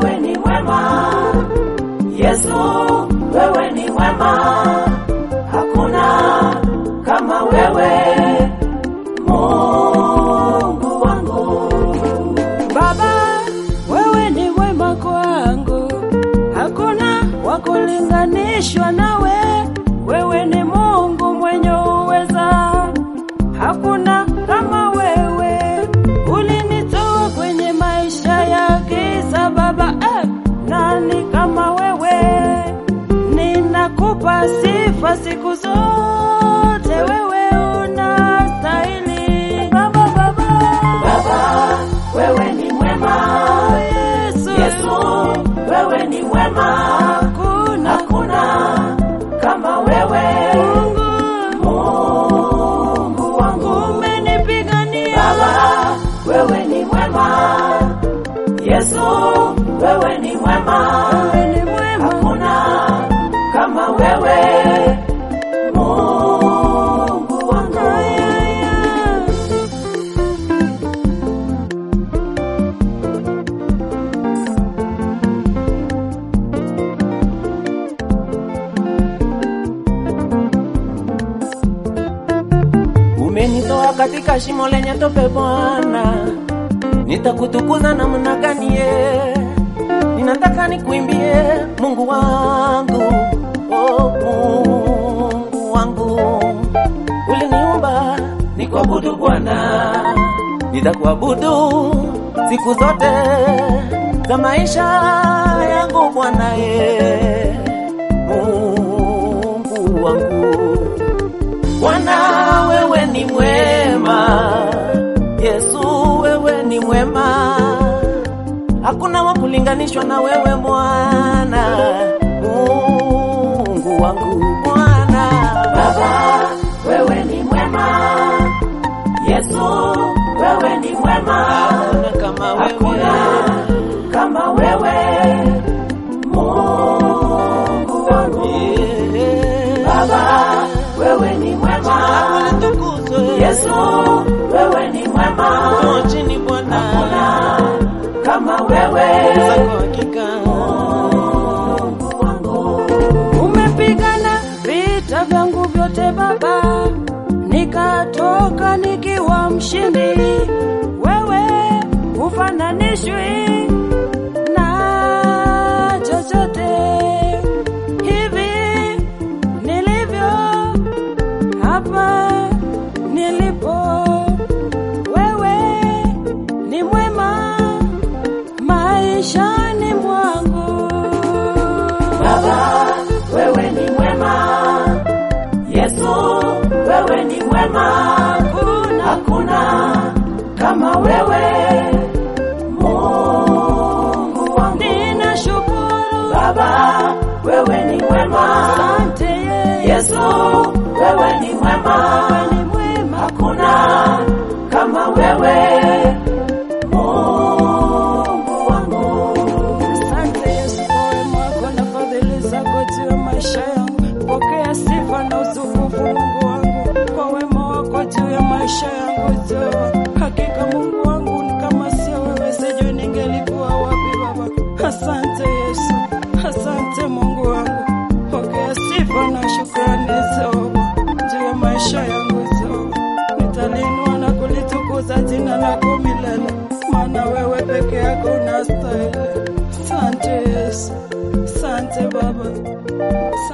wewe ni mwema. Yesu, wewe ni mwema. Hakuna kama wewe, Mungu wangu. Baba, wewe ni mwema kwangu, hakuna wa kulinganishwa nawe. Wewe ni Mungu mwenye uweza, hakuna kama wewe. Ulinitoa kwenye maisha ya giza Baba, eh, nani kama wewe? Ninakupa sifa siku zote, wewe unastahili Baba, Baba. Baba, wewe ni mwema. Yesu, Yesu, wewe ni mwema. hakuna Hakuna kama wewe, Mungu Mungu wangu. umenipigania Baba, wewe ni mwema. Yesu, wewe ni mwema. wewe ni mwema. Hakuna kama wewe, Mungu wangu. Aya, aya. Umenitoa katika shimo lenye tope Bwana, nitakutukuza namna gani? ye? Ninataka nikuimbie Mungu wangu, oh, Mungu wangu. Uliniumba nikuabudu Bwana, nitakuabudu siku zote za maisha yangu Bwana, ye Mungu wangu. Bwana wewe ni mwema, Yesu wewe ni mwema, hakuna wa kulinganishwa na wewe Bwana, Mungu wangu Bwana. Baba, wewe ni mwema. Yesu, wewe ni mwema. Hakuna kama Hakuna wewe kama wewe, Mungu wangu. Yeah. Baba, wewe ni mwema. Ulitukuzwe. Yesu, wewe ni mwema. Njoo chini Bwana, Hakuna kama wewe, zako hakika Mungu wangu. Umepigana vita vyangu vyote Baba, nikatoka nikiwa mshindi. Wewe hufananishwi na chochote. Hivi nilivyo hapa nilipo, wewe ni mwema maishani mwangu. Baba, wewe ni mwema. Yesu, wewe ni mwema. Hakuna Hakuna kama wewe, Mungu wangu. ninashukuru Baba, wewe ni mwema. asante yeye Yesu, wewe ni mwema. ni mwema Hakuna kama wewe, Mungu wangu. asante Yesu kwa wema wako na fadhili zako juu ya maisha yangu pokea sifa na utukufu Mungu wangu kwa wema wako juu ya maisha yangu Jehova hakika Mungu wangu ni kama sio wewe sijui ningelikuwa wapi Baba asante Yesu asante Mungu wangu pokea sifa na shukrani Jehova juu ya maisha yangu Jehova nitalinua na kulitukuza jina lako milele, maana wewe peke yako unastahili. Asante Yesu, asante Baba, asante.